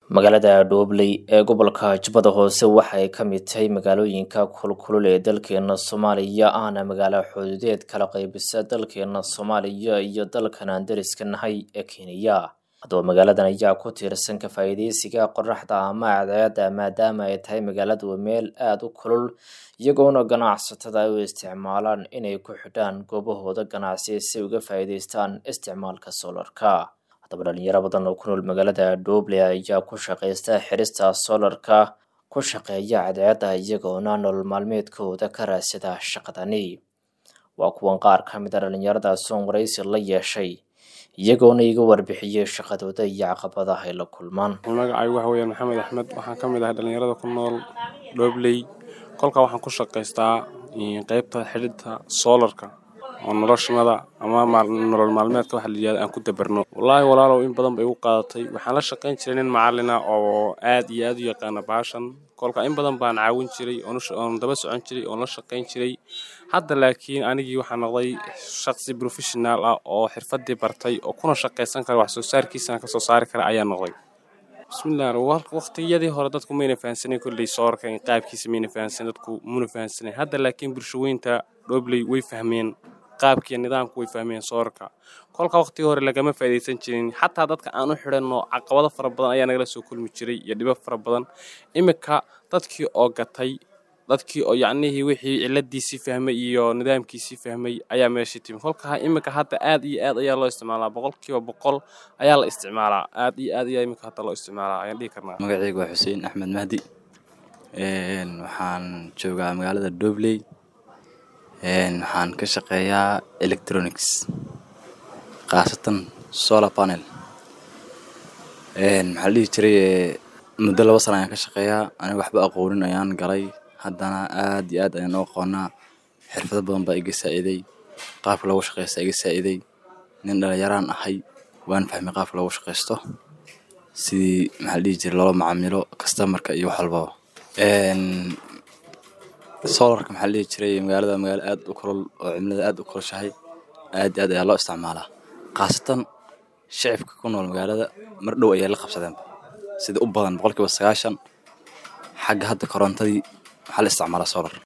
magaalada dhoobley ee gobolka jubbada hoose waxay ka mid tahay magaalooyinka kulkulul ee dalkeena soomaaliya ahna magaalo xuduudeed kala qaybisa dalkeena soomaaliya iyo dalkan aan dariska nahay ee kenya haddaba magaaladan ayaa ku tiirsan ka faa'iideysiga qoraxda ama cadceedda maadaama ay tahay magaaladu meel aada u kulul iyagoona ganacsatada ay u isticmaalaan inay ku xidhaan goobahooda ganacsi si uga faa'iideystaan isticmaalka soolarka haddaba dhalinyaro badan oo ku nool magaalada dhooble ayaa ku shaqaysta xirista soolarka ku shaqeeya cadceedda iyagoona nolol maalmeedkooda ka raadsada shaqadani waa kuwan qaar ka mid a dhalinyarada soon waraysi la yeeshay iyagoona iga warbixiyey shaqadooda iyo caqabadaha ay la kulmaan magacaygu waxa weyaan maxamed axmed waxaan ka mid ahay dhalinyarada ku nool dhoobley kolkaa waxaan ku shaqaystaa qeybta xidhidta soolarka oo noloshmada ama nolol maalmeedka waxa layihahda aan ku dabarno wallaahi walaalow in badan bay igu qaadatay waxaan la shaqayn jiray nin macalina oo aad iyo aad u yaqaana baashan kolka in badan baan caawin jiray oon daba socon jiray oon la shaqayn jiray hadda laakiin anigii waxaa noqday shaqsi professional ah oo xirfadii bartay oo kuna shaqaysan kara wax soo saarkiisana kasoo saari kara ayaa noqday bismillah waqtiyadii hore dadku mayna fahansanen kolley soorka qaabkiisa mayna fahansanen dadku muna fahansanen hadda laakiin bulshaweynta dhoobley way fahmeen qaabkiiyo nidaamku way fahmeen soorka kolka waqtigii hore lagama faa'iidaysan jirin xataa dadka aan u xidhanno caqabado fara badan ayaa nagala soo kulmi jiray iyo dhibo fara badan iminka dadkii oo gatay dadkii oo yacnihii wixii ciladiisii fahmay iyo nidaamkiisii fahmay ayaa meeshii timi kolka iminka hadda aad iyo aad ayaa loo isticmaalaa boqolkiiba boqol ayaa la isticmaalaa aad iyo aad ayaa iminka hadda loo isticmaalaa ayaan dhihi karnaa magacaygu waa xuseen axmed mahdi waxaan joogaa magaalada dobley waxaan ka shaqeeyaa electronics khaasatan solar panel maxaa la dhihi jiray muddo laba sana ayaan ka shaqeeyaa aniga waxba aqoonin ayaan galay haddana aad iyo aad ayaan u aqoonaa xirfado badan baa iga saa'iday qaabka loogu shaqeysta iga saa'iday nin dhalinyaraan ahay waan fahmay qaabka loogu shaqeysto sidii maxaa la dhihi jiray loola macaamilo customarka iyo wax walbaba solarka maxaa la dhihi jiray magaalada magaalo aad u kulol oo cimilada aad u kulushahay aad iyo aad ayaa loo isticmaalaa khaasatan shicibka ku nool magaalada mar dhow ayay la qabsadeenba sida u badan boqolkiiba sagaashan xagga hadda korontadii waxaa la isticmaalaa solar